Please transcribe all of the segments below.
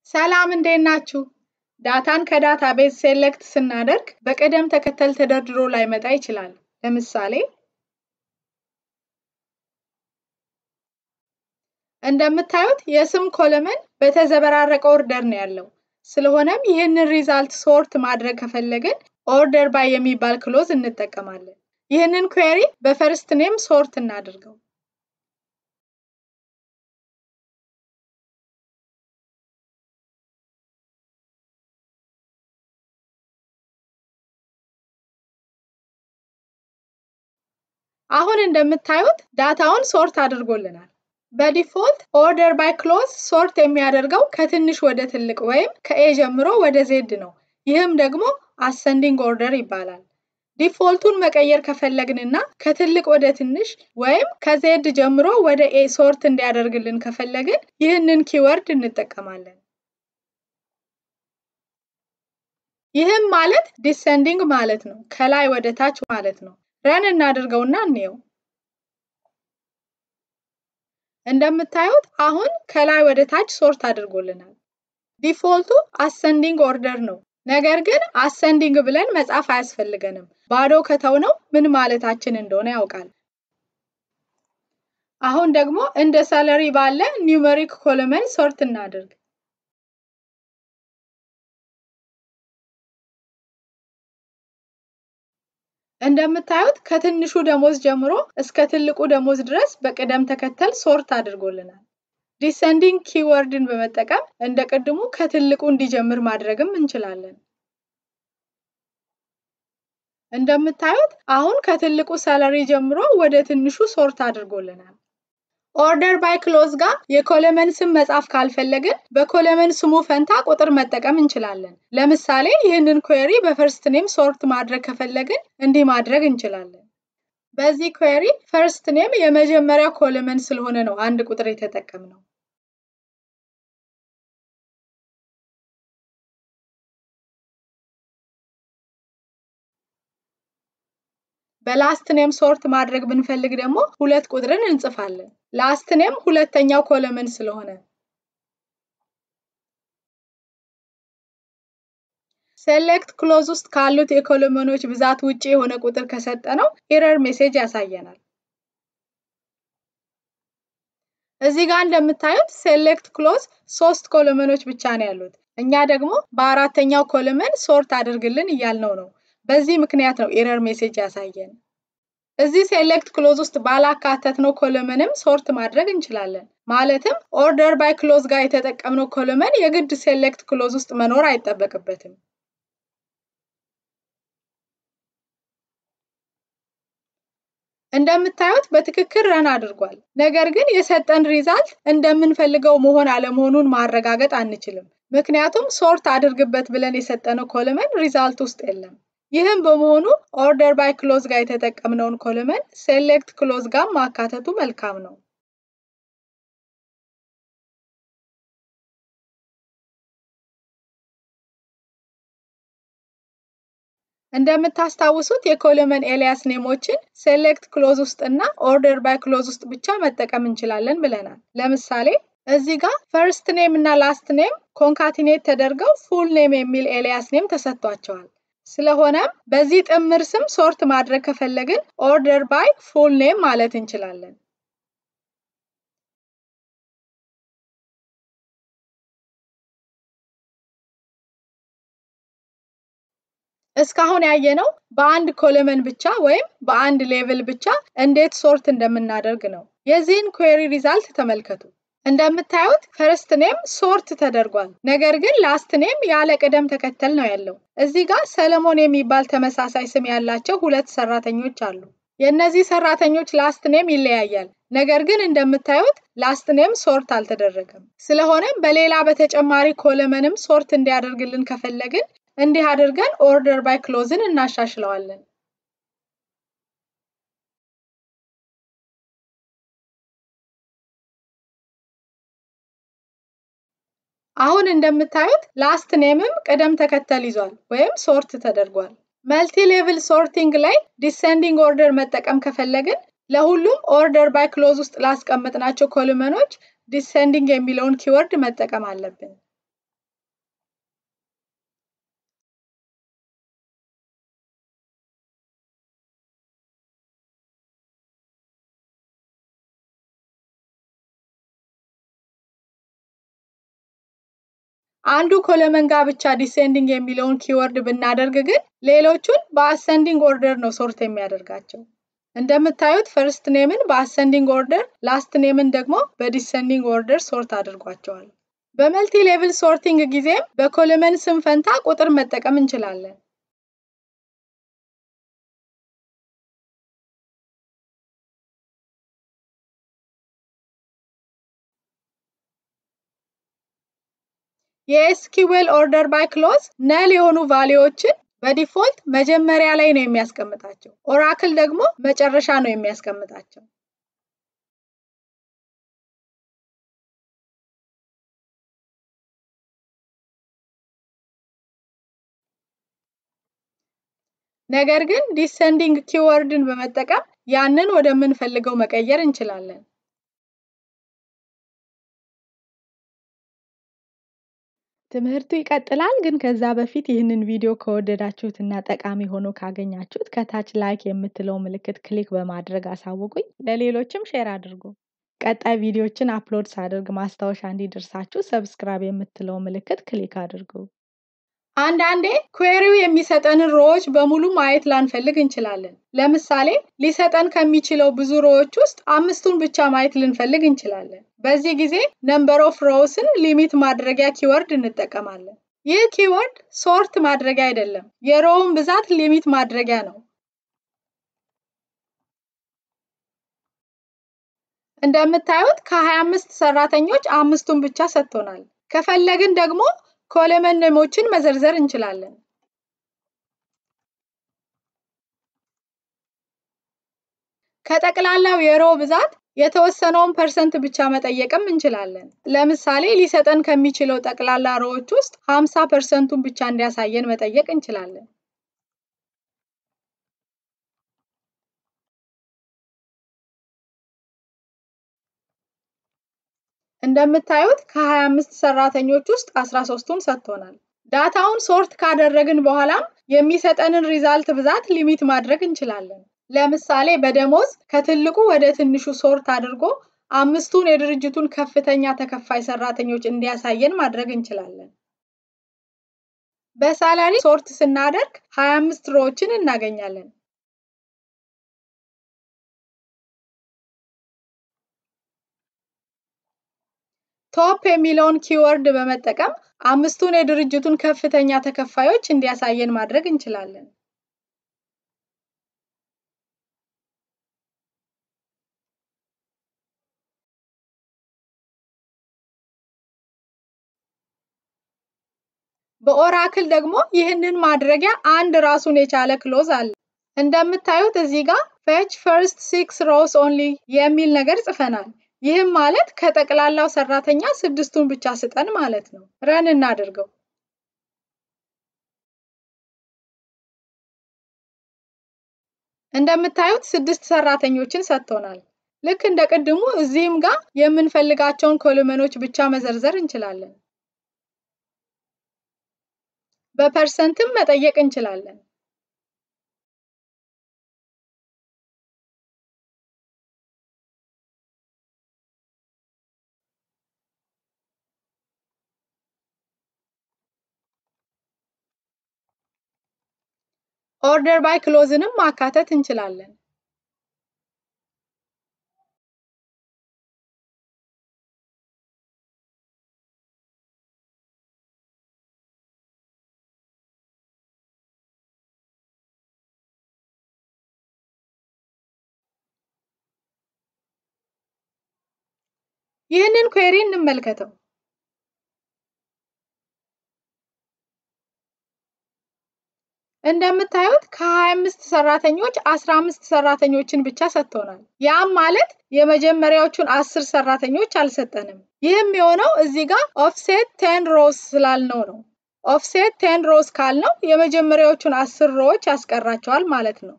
ሰላም እንዴት ናችሁ? ዳታን ከዳታቤዝ ሴሌክት ስናደርግ በቅደም ተከተል ተደርድሮ ላይመጣ ይችላል። ለምሳሌ እንደምታዩት የስም ኮለመን በተዘበራረቀ ኦርደር ነው ያለው። ስለሆነም ይህንን ሪዛልት ሶርት ማድረግ ከፈለግን ኦርደር ባይ የሚባል ክሎዝ እንጠቀማለን። ይህንን ኩዌሪ በፈርስት ኔም ሶርት እናድርገው። አሁን እንደምታዩት ዳታውን ሶርት አድርጎልናል። በዲፎልት ኦርደር ባይ ክሎዝ ሶርት የሚያደርገው ከትንሽ ወደ ትልቅ ወይም ከኤ ጀምሮ ወደ ዜድ ነው። ይህም ደግሞ አሰንዲንግ ኦርደር ይባላል። ዲፎልቱን መቀየር ከፈለግንና ከትልቅ ወደ ትንሽ ወይም ከዜድ ጀምሮ ወደ ኤ ሶርት እንዲያደርግልን ከፈለግን ይህንን ኪወርድ እንጠቀማለን። ይህም ማለት ዲሰንዲንግ ማለት ነው፣ ከላይ ወደ ታች ማለት ነው። ረን እናድርገውና እንየው። እንደምታዩት አሁን ከላይ ወደ ታች ሶርት አድርጎልናል። ዲፎልቱ አሰንዲንግ ኦርደር ነው። ነገር ግን አሰንዲንግ ብለን መጻፍ አያስፈልገንም። ባዶ ከተውነው ምን ማለታችን እንደሆነ ያውቃል። አሁን ደግሞ እንደ ሰለሪ ባለ ኒውመሪክ ኮለመን ሶርት እናድርግ። እንደምታዩት ከትንሹ ደሞዝ ጀምሮ እስከ ትልቁ ደሞዝ ድረስ በቅደም ተከተል ሶርት አድርጎልናል። ዲሰንዲንግ ኪወርድን በመጠቀም እንደ ቅድሙ ከትልቁ እንዲጀምር ማድረግም እንችላለን። እንደምታዩት አሁን ከትልቁ ሰለሪ ጀምሮ ወደ ትንሹ ሶርት አድርጎልናል። ኦርደር ባይ ክሎዝ ጋር የኮለመን ስም መጻፍ ካልፈለግን በኮለመን ስሙ ፈንታ ቁጥር መጠቀም እንችላለን። ለምሳሌ ይህንን ኩዌሪ በፈርስት ኔም ሶርት ማድረግ ከፈለግን እንዲህ ማድረግ እንችላለን። በዚህ ኩዌሪ ፈርስት ኔም የመጀመሪያ ኮለመን ስለሆነ ነው አንድ ቁጥር የተጠቀምነው። በላስት ኔም ሶርት ማድረግ ብንፈልግ ደግሞ ሁለት ቁጥርን እንጽፋለን። ላስት ኔም ሁለተኛው ኮለመን ስለሆነ። ሴሌክት ክሎዝ ውስጥ ካሉት የኮለመኖች ብዛት ውጪ የሆነ ቁጥር ከሰጠነው ኤረር ሜሴጅ ያሳየናል። እዚህ ጋር እንደምታዩት ሴሌክት ክሎዝ ሶስት ኮለመኖች ብቻ ነው ያሉት። እኛ ደግሞ በአራተኛው ኮለመን ሶርት አድርግልን እያልነው ነው። በዚህ ምክንያት ነው ኤረር ሜሴጅ ያሳየን። እዚህ ሴሌክት ክሎዝ ውስጥ ባላካተትነው ኮለመንም ሶርት ማድረግ እንችላለን። ማለትም ኦርደር ባይ ክሎዝ ጋር የተጠቀምነው ኮለመን የግድ ሴሌክት ክሎዝ ውስጥ መኖር አይጠበቅበትም። እንደምታዩት በትክክል ረን አድርጓል። ነገር ግን የሰጠን ሪዛልት እንደምንፈልገው መሆን አለመሆኑን ማረጋገጥ አንችልም። ምክንያቱም ሶርት አድርግበት ብለን የሰጠነው ኮለመን ሪዛልት ውስጥ የለም። ይህም በመሆኑ ኦርደር ባይ ክሎዝ ጋር የተጠቀምነውን ኮለመን ሴሌክት ክሎዝ ጋር ማካተቱ መልካም ነው። እንደምታስታውሱት የኮለመን ኤሊያስ ኔሞችን ሴሌክት ክሎዝ ውስጥ እና ኦርደር ባይ ክሎዝ ውስጥ ብቻ መጠቀም እንችላለን ብለናል። ለምሳሌ እዚህ ጋር ፈርስት ኔም እና ላስት ኔም ኮንካቲኔት ተደርገው ፉል ኔም የሚል ኤሊያስ ኔም ተሰጥቷቸዋል። ስለሆነም በዚህ ጥምር ስም ሶርት ማድረግ ከፈለግን ኦርደር ባይ ፉል ኔም ማለት እንችላለን። እስካሁን ያየነው በአንድ ኮለመን ብቻ ወይም በአንድ ሌቭል ብቻ እንዴት ሶርት እንደምናደርግ ነው። የዚህን ኩዌሪ ሪዛልት ተመልከቱ። እንደምታዩት ፈርስት ኔም ሶርት ተደርጓል። ነገር ግን ላስት ኔም ያለ ቅደም ተከተል ነው ያለው። እዚህ ጋር ሰለሞን የሚባል ተመሳሳይ ስም ያላቸው ሁለት ሰራተኞች አሉ። የእነዚህ ሰራተኞች ላስት ኔም ይለያያል። ነገር ግን እንደምታዩት ላስት ኔም ሶርት አልተደረገም። ስለሆነም በሌላ በተጨማሪ ኮለመንም ሶርት እንዲያደርግልን ከፈለግን እንዲህ አድርገን ኦርደር ባይ ክሎዝን እናሻሽለዋለን። አሁን እንደምታዩት ላስት ኔምም ቅደም ተከተል ይዟል ወይም ሶርት ተደርጓል። መልቲ ሌቭል ሶርቲንግ ላይ ዲሰንዲንግ ኦርደር መጠቀም ከፈለግን ለሁሉም ኦርደር ባይ ክሎዝ ውስጥ ላስቀመጥናቸው ኮለመኖች ዲሰንዲንግ የሚለውን ኪወርድ መጠቀም አለብን። አንዱ ኮለመን ጋር ብቻ ዲሴንዲንግ የሚለውን ኪወርድ ብናደርግ ግን ሌሎቹን በአሰንዲንግ ኦርደር ነው ሶርት የሚያደርጋቸው። እንደምታዩት ፈርስት ኔምን በአሰንዲንግ ኦርደር፣ ላስት ኔምን ደግሞ በዲሰንዲንግ ኦርደር ሶርት አድርጓቸዋል። በመልቲ ሌቭል ሶርቲንግ ጊዜም በኮለመን ስም ፈንታ ቁጥር መጠቀም እንችላለን። የኤስኪዌል ኦርደር ባይ ክሎዝ ነል የሆኑ ቫሊዎችን በዲፎልት መጀመሪያ ላይ ነው የሚያስቀምጣቸው። ኦራክል ደግሞ መጨረሻ ነው የሚያስቀምጣቸው። ነገር ግን ዲሰንዲንግ ኪወርድን በመጠቀም ያንን ወደምንፈልገው መቀየር እንችላለን። ትምህርቱ ይቀጥላል። ግን ከዛ በፊት ይህንን ቪዲዮ ከወደዳችሁት እና ጠቃሚ ሆኖ ካገኛችሁት ከታች ላይክ የምትለው ምልክት ክሊክ በማድረግ አሳውቁኝ። ለሌሎችም ሼር አድርጉ። ቀጣይ ቪዲዮችን አፕሎድ ሳደርግ ማስታወሻ እንዲደርሳችሁ ሰብስክራይብ የምትለው ምልክት ክሊክ አድርጉ። አንዳንዴ ኩዌሪው የሚሰጠንን ሮዎች በሙሉ ማየት ላንፈልግ እንችላለን። ለምሳሌ ሊሰጠን ከሚችለው ብዙ ሮዎች ውስጥ አምስቱን ብቻ ማየት ልንፈልግ እንችላለን። በዚህ ጊዜ ነምበር ኦፍ ሮውስን ሊሚት ማድረጊያ ኪወርድ እንጠቀማለን። ይህ ኪወርድ ሶርት ማድረጊያ አይደለም፣ የሮውን ብዛት ሊሚት ማድረጊያ ነው። እንደምታዩት ከ25 ሰራተኞች አምስቱን ብቻ ሰጥቶናል። ከፈለግን ደግሞ ኮለመን ኔሞችን መዘርዘር እንችላለን። ከጠቅላላው የሮ ብዛት የተወሰነውን ፐርሰንት ብቻ መጠየቅም እንችላለን። ለምሳሌ ሊሰጠን ከሚችለው ጠቅላላ ሮዎች ውስጥ 50 ፐርሰንቱን ብቻ እንዲያሳየን መጠየቅ እንችላለን። እንደምታዩት ከ25 ሰራተኞች ውስጥ 13ቱን ሰጥቶናል። ዳታውን ሶርት ካደረግን በኋላም የሚሰጠንን ሪዛልት ብዛት ሊሚት ማድረግ እንችላለን። ለምሳሌ በደሞዝ ከትልቁ ወደ ትንሹ ሶርት አድርጎ አምስቱን የድርጅቱን ከፍተኛ ተከፋይ ሰራተኞች እንዲያሳየን ማድረግ እንችላለን። በሳላሪ ሶርት ስናደርግ 25 ሮዎችን እናገኛለን። ቶፕ የሚለውን ኪወርድ በመጠቀም አምስቱን የድርጅቱን ከፍተኛ ተከፋዮች እንዲያሳየን ማድረግ እንችላለን። በኦራክል ደግሞ ይህንን ማድረጊያ አንድ ራሱን የቻለ ክሎዝ አለ። እንደምታዩት እዚህ ጋር ፌች ፈርስት ሲክስ ሮውስ ኦንሊ የሚል ነገር ጽፈናል። ይህም ማለት ከጠቅላላው ሰራተኛ ስድስቱን ብቻ ስጠን ማለት ነው። ረን እናድርገው። እንደምታዩት ስድስት ሰራተኞችን ሰጥቶናል። ልክ እንደ ቅድሙ እዚህም ጋር የምንፈልጋቸውን ኮሎመኖች ብቻ መዘርዘር እንችላለን። በፐርሰንትም መጠየቅ እንችላለን። ኦርደር ባይ ክሎዝንም ማካተት እንችላለን። ይህንን ኩዌሪ እንመልከተው። እንደምታዩት ከ25 ሰራተኞች 15 ሰራተኞችን ብቻ ሰጥቶናል። ያም ማለት የመጀመሪያዎቹን አስር ሰራተኞች አልሰጠንም። ይህም የሆነው እዚህ ጋር ኦፍሴት ቴን ሮስ ስላልነው ነው። ኦፍሴት ቴን ሮስ ካልነው የመጀመሪያዎቹን አስር ሮዎች ያስቀራቸዋል ማለት ነው።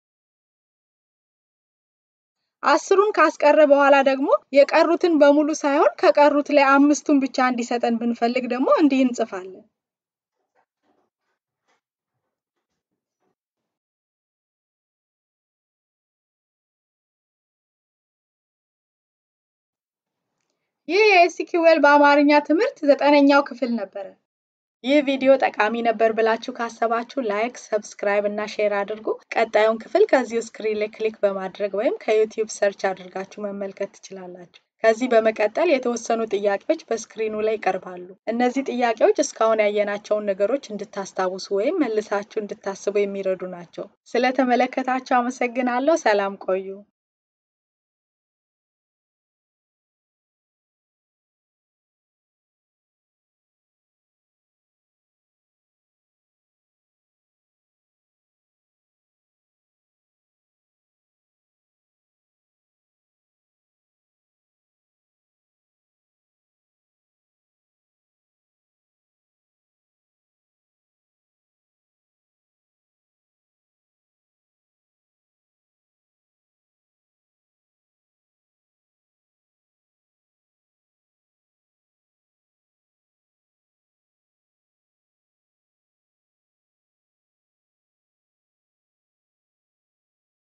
አስሩን ካስቀረ በኋላ ደግሞ የቀሩትን በሙሉ ሳይሆን ከቀሩት ላይ አምስቱን ብቻ እንዲሰጠን ብንፈልግ ደግሞ እንዲህ እንጽፋለን። ይህ የኤስኪውኤል በአማርኛ ትምህርት ዘጠነኛው ክፍል ነበረ። ይህ ቪዲዮ ጠቃሚ ነበር ብላችሁ ካሰባችሁ ላይክ፣ ሰብስክራይብ እና ሼር አድርጉ። ቀጣዩን ክፍል ከዚሁ ስክሪን ላይ ክሊክ በማድረግ ወይም ከዩቲዩብ ሰርች አድርጋችሁ መመልከት ትችላላችሁ። ከዚህ በመቀጠል የተወሰኑ ጥያቄዎች በስክሪኑ ላይ ይቀርባሉ። እነዚህ ጥያቄዎች እስካሁን ያየናቸውን ነገሮች እንድታስታውሱ ወይም መልሳችሁ እንድታስቡ የሚረዱ ናቸው። ስለተመለከታችሁ አመሰግናለሁ። ሰላም ቆዩ።